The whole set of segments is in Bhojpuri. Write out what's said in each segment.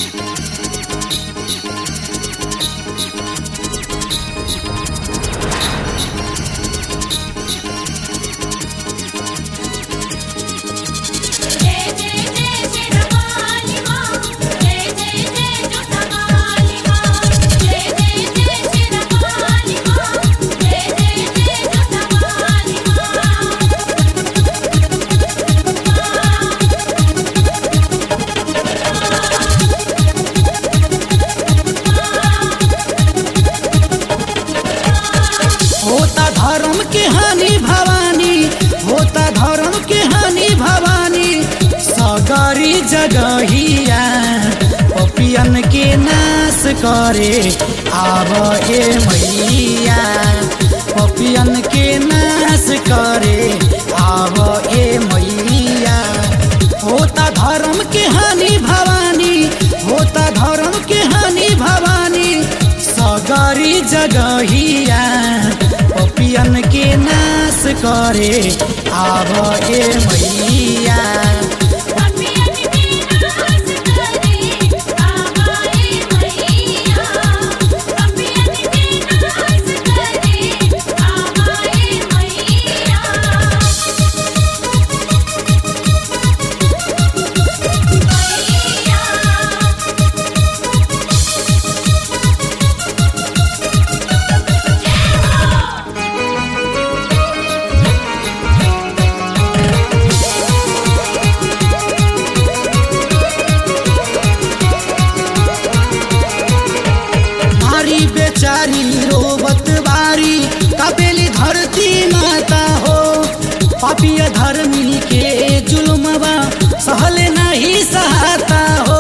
जय जय जय शेरवाली माँ जय जय जय जोधावाली माँ जय जय जय शेरवाली माँ जय जय जय जोधावाली माँ होता धर्म के हानि भवानी होता धर्म के हानि भवानी सगरी जगहिया पपियन के नाश करे आब ए मैया पपियन के नाश करे आब ए मैया होता धर्म के हानि भवानी होता धर्म के हानि भवानी सगरी जगहिया पपियन के नाश करे आब ए मैया पपियन के नाश करे आवाए मैया पपियन के नाश करे आवाए मैया मारी बेचारी रोबत बारी कपेली धरती माता हो पापिय धर्मी के जुलमवा सहल नहीं सहता हो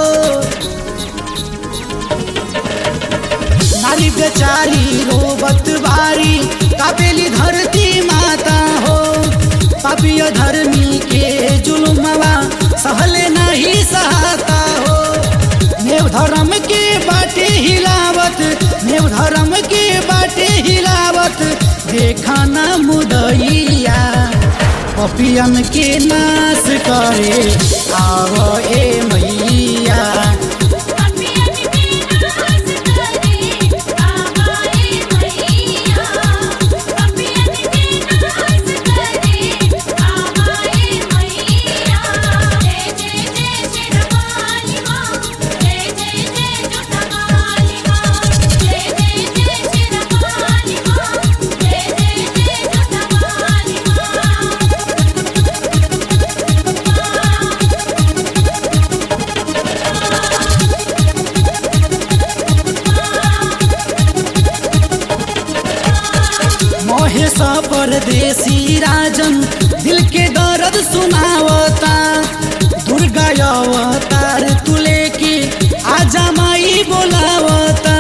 नारी बेचारी रोबत बारी कपेली धरती माता हो पापिय धर्मी के जुलमवा सहल नहीं सहता हो नेव धर्म के बाटे हिलावत नेव धर्म के बाटे हिलावत देखा ना मुदैया पपियन के नाश करे आव ए मैया पपियन के नाश करे आवाए मैया पपियन के नाश करे आवाए मैया जय जय जय शेरवाली माँ जय जय जय जोधावाली माँ जय जय जय शेरवाली माँ जय जय जय जोधावाली माँ महेश परदेसी राजन दिल के दर्द सुनावता दुर्गा अवतार तुले के आजा माई बोलावता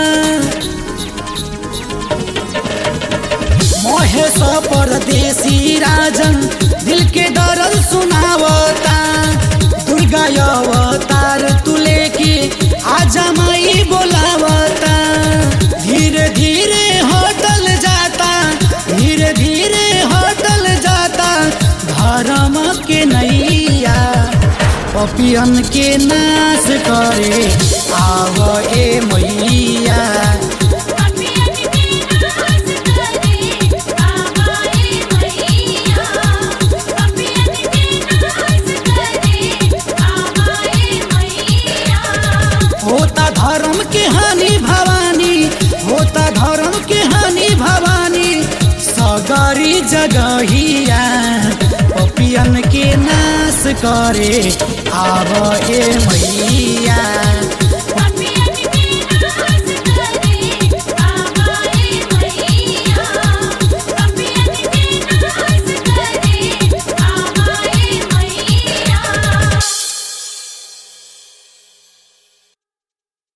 महेश परदेसी राजन दिल के दर्द सुनावता दुर्गा अवतार तुले के आजा माई बोलावता धीरे धीरे हटल जाता धीरे धीरे हटल जाता धर्म के नैया पपियन के नाश करे आव ए मैया पपियन के नाश करे आवाए मैया पपियन के नाश करे आवाए मैया होता धर्म के हानि भवानी होता धर्म के हानि भवानी सगरी जगहिया पपियन के नाश करे आव ए मैया